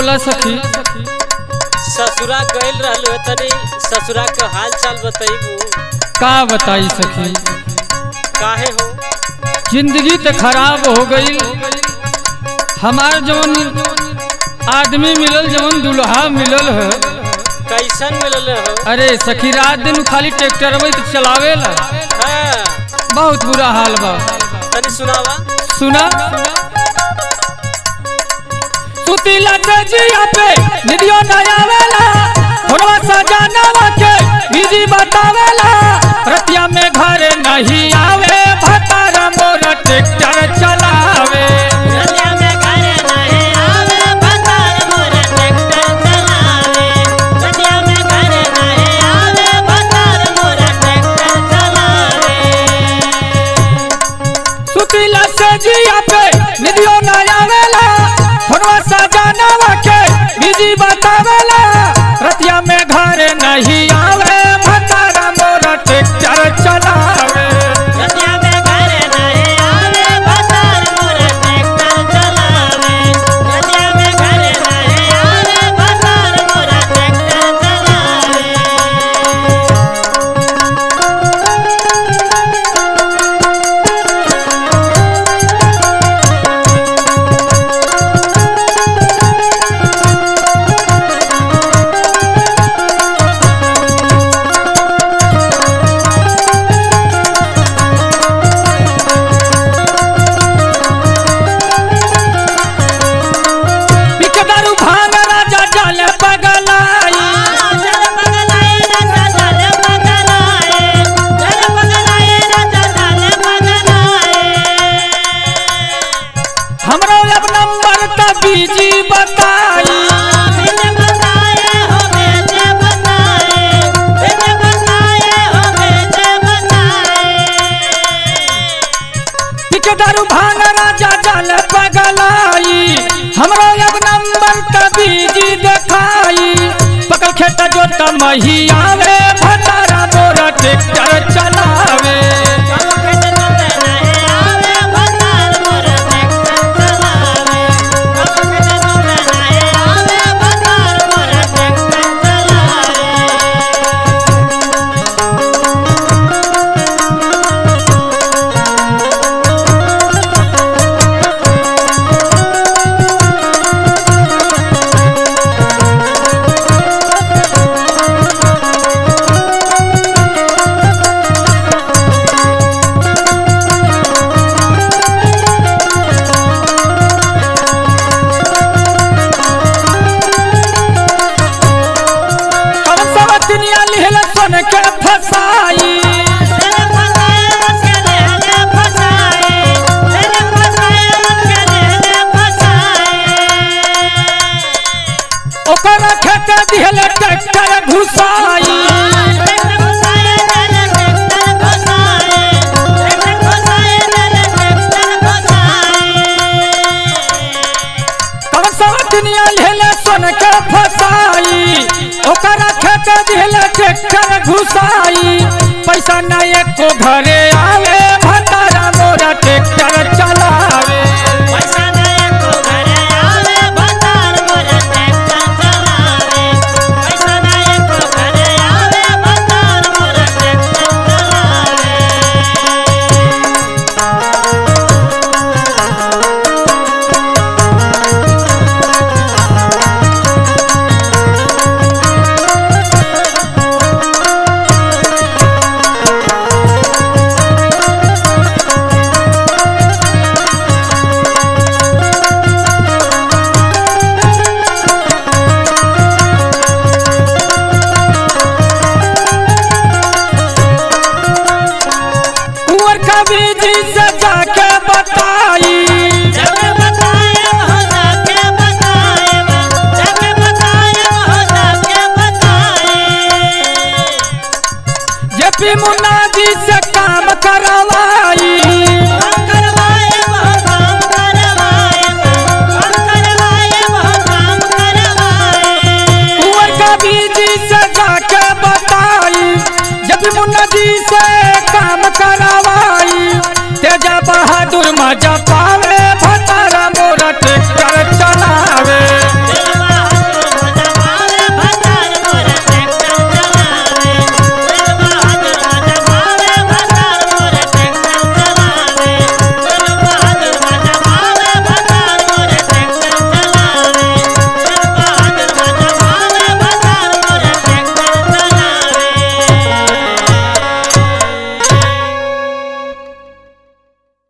बोला सखी ससुरा गइल रहलू तनी ससुरा के हाल चाल बताइबू का बताई सखी काहे हो जिंदगी तो खराब हो गई हमार जवन आदमी मिलल जवन दुल्हा मिलल है कैसन मिलल हो अरे सखी रात दिन खाली ट्रैक्टर में तो चलावेला हाँ, बहुत बुरा हाल बा तनी सुनावा सुना सुतीला जिया पे निदियो न आवेला थोड़ा सजानवा के बिजी बतावेला रतिया में घर नहीं आवे भतारा मोर ट्रैक्टर चलावे सुतीला जिया पे निदियो न आवेला थोड़ा सजानवा के बिजी बतावेला रतिया में घर नहीं आवे भतारा मोर ट्रैक्टर चलावे बिकदारू भांग राजा जाले पगलाई हमरो अब नंबर का बीजी बताई बिकदारू भांग राजा जाले पगलाई हमरो अब नंबर का बीजी देखाई पकड़ खेता जोता मही आवे भतारा मोरा ट्रैक्टर चलावे हम सब दुनिया लिहल सन के फसाई ओकर खेत दिहल ट्रैक्टर घुसाई हम सब दुनिया लिहल सन के फसाई ओकर खेत दिहल ट्रैक्टर घुसाई पैसा ना एको घरे आवे भतारा मोरा ट्रैक्टर चलावे कुंवर का बीजी से जाके बताई जेपी मुन्ना जी से काम करवाई कुंवर का बीजी से जाके बताई जब मुन्ना जी से काम करवाई तेजा बहादुर मजा पा